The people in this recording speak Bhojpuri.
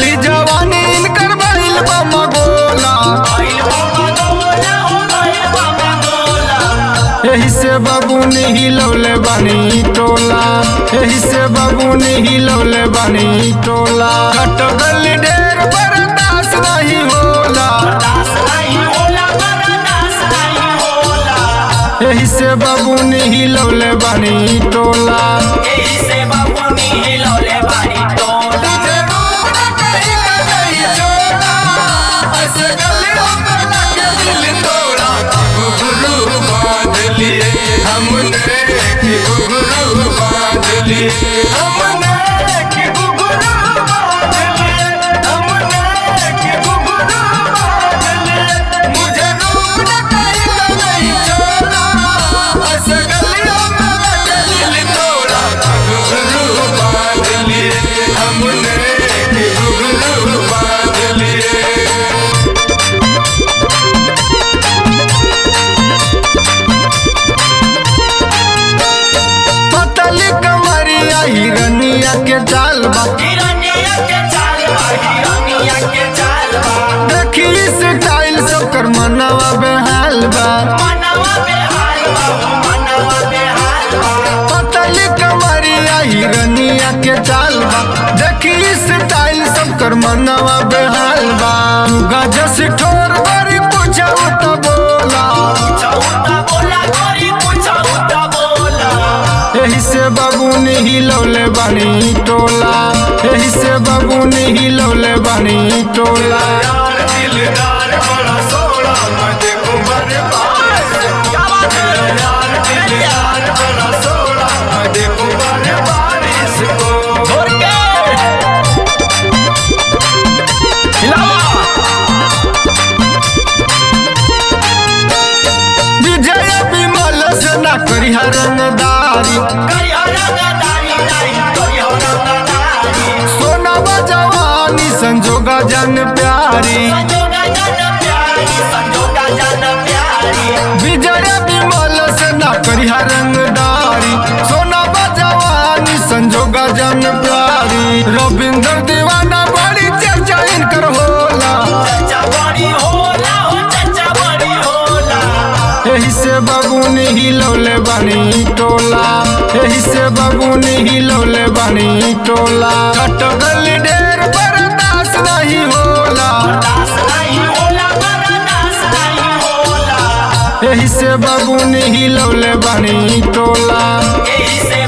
चढ़ली जवानी इनकर भइल बा मगोला एही से बबूनी हिलौले बानी टोला एही से बबूनी हिलौले बानी टोला कटगल ढेर बर्दाश्त नहीं होला एही से बबूनी हिलौले बानी टोला पतली कमरिया हिरनिया के चाल बा देखी स्टाइल सब कर मनवा बेहाल बा पतली कमरिया हिरनिया के चाल बा देखी स्टाइल सब कर मनवा बेहाल बा गजस ठोर बड़ी पूछा तो बोला एही से बबूनी हिलौले बानी टोला एही से बबूनी हिलौले बानी टोला विजय विमल से ना करी रंगदारी सोनावा जवानी संजोगा जन प्यारी विजय विमल से ना करी रंगदारी सोनावा जवानी संजोगा जन प्यारी रविंद्र दीवाना बड़ी चर्चा इनकर होला एही से बबूनी हिलौले बानी टोला एही से बबूनी हिलौले बानी टोला कटगल ढेर बर्दाश्त नहीं होला एही से बबूनी हिलौले बानी टोला से